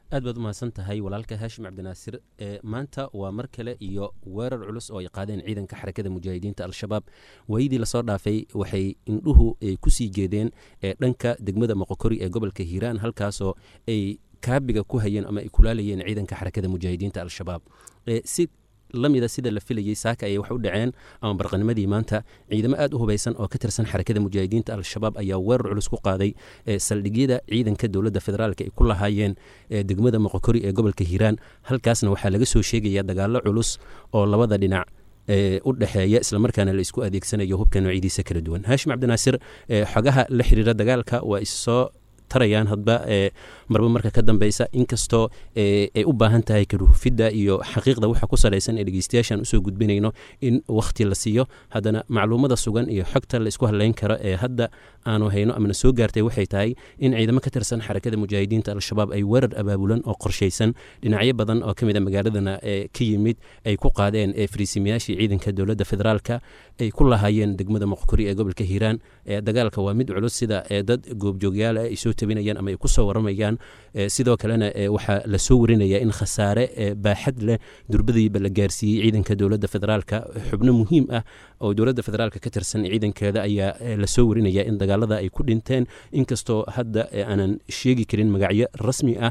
aad baad u mahadsan tahay walaalka haashim cabdinaasir maanta waa mar kale iyo weerar culus oo ay qaadeen ciidanka xarakada mujaahidiinta al-shabaab waayadii lasoo dhaafay waxay indhuhu kusii jeedeen dhanka degmada moqokori ee gobolka hiiraan halkaasoo ay kaabiga ku hayeen ama ay kulaalayeen ciidanka xarakada mujaahidiinta al-shabaab si lamida sida la filayey saaka ayay wax u dhaceen ama barqanimadii maanta ciidamo aad u hubaysan oo ka tirsan xarakada mujaahidiinta al-shabaab ayaa weerar culus ku qaaday saldhigyada ciidanka dowladda federaalk ay ku lahaayeen degmada moqokori ee gobolka hiiraan halkaasna waxaa laga soo sheegaya dagaalo culus oo labada dhinac u dhexeeya islamarkaana la isku adeegsanayo hubka noocyadiisa kala duwan haashim cabdinaasir xogaha la xiriira dagaalka waa issoo tarayaan hadba marba marka ka dambeysa inkastoo ay u baahan tahay karuhufidda iyo xaqiiqda waxa ku salaysan ee dhegeystayaashan usoo gudbinayno in wakhti la siiyo haddana macluumada sugan iyo xogta la isku hadlayn karo ee hadda aanu hayno amana soo gaartay waxay tahay in ciidamo ka tirsan xarakada mujaahidiinta al-shabaab ay weerar abaabulan oo qorshaysan dhinacyo badan oo ka mid a magaaladana ka yimid ay ku qaadeen fariisimayaashii ciidanka dowladda federaalka ay ku lahaayeen degmada moqkori ee gobolka hiiraan dagaalka waa mid culus sida dad goobjoogyaal ay soo tabinayaan ama ay ku soo waramayaan sidoo kalena waxaa la soo warinaya in khasaare baaxad leh durbadiiba la gaarsiiyey ciidanka dowladda federaalka xubno muhiim ah oo dowladda federaalka ka tirsan ciidankeeda ayaa lasoo warinaya in dagaalada ay ku dhinteen inkastoo hadda aanan sheegi karin magacyo rasmi ah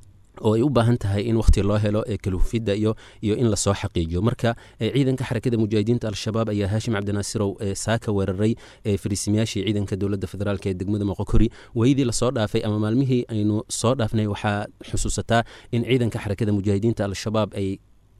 oo ay u baahan tahay in wakhti loo helo kalhufidda iyo iyo in lasoo xaqiijiyo marka ciidanka xarakada mujaahidiinta al-shabaab ayaa haashim cabdinaasirow saaka weeraray fariisimayaashii ciidanka dowladda federaalk ee degmada moqokori waayadii lasoo dhaafay ama maalmihii aynu soo dhaafnay waxaa xusuusataa in ciidanka xarakada mujaahidiinta al-shabaab ay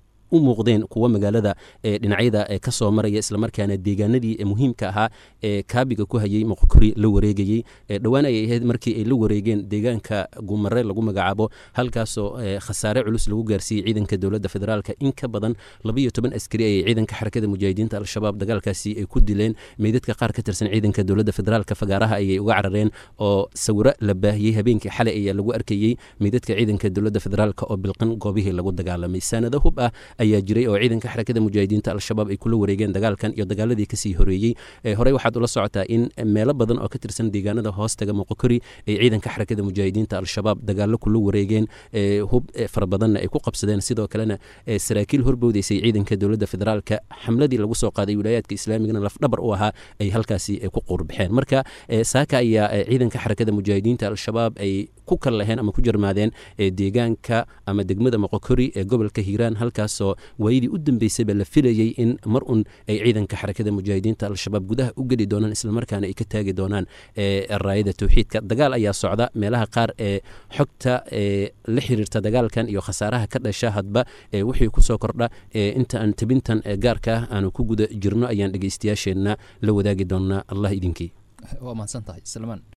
u muuqdeen kuwa magaalada dhinacyada ka soo maraya islamarkaana deegaanadii muhiimka ahaa ee kaabiga ku hayey moqokori la wareegayey dhowaan ayay ahayd markii ay la wareegeen deegaanka gumare lagu magacaabo halkaasoo khasaare culus lagu gaarsiiyey ciidanka dowladda federaalka in ka badan labaiyo toban askari ayay ciidanka xarakada mujaahidiinta al-shabaab dagaalkaasi ay ku dileen meydadka qaar ka tirsan ciidanka dowladda federaalka fagaaraha ayay uga carareen oo sawiro la baahiyey habeenkii xalay ayaa lagu arkayey meydadka ciidanka dowladda federaalka oo bilqan goobihii lagu dagaalamay saanado hub ah ayaa jiray oo ciidanka xarakada mujaahidiinta al-shabaab ay kula wareegeen dagaalkan iyo dagaaladii kasii horeeyey horey waxaad ula socotaa in meelo badan oo ka tirsan deegaanada hoostaga moqokori ay ciidanka xarakada mujaahidiinta al-shabaab dagaalo kula wareegeen hub fara badanna ay ku qabsadeen sidoo kalena saraakiil horbowdeysay ciidanka dowladda federaalka xamladii lagu soo qaaday wilaayaadka islaamigana lafdhabar u ahaa ay halkaasi ku quurbaxeen marka saaka ayaa ciidanka xarakada mujaahidiinta al-shabaab ay ku kal laheen ama ku jarmaadeen deegaanka ama degmada moqokori ee gobolka hiiraan halkaasoo waayadii u dambeysayba la filayey in mar un ay ciidanka xarakada mujaahidiinta al-shabaab gudaha u geli doonaan islamarkaana ay ka taagi doonaan raayada towxiidka dagaal ayaa socda meelaha qaar ee xogta la xiriirta dagaalkan iyo khasaaraha ka dhasha hadba wixii kusoo kordha inta aan tabintan gaarka ah aanu ku guda jirno ayaan dhegeystayaasheenna la wadaagi doonaa allah idinkii waa mahadsan tahay salmaan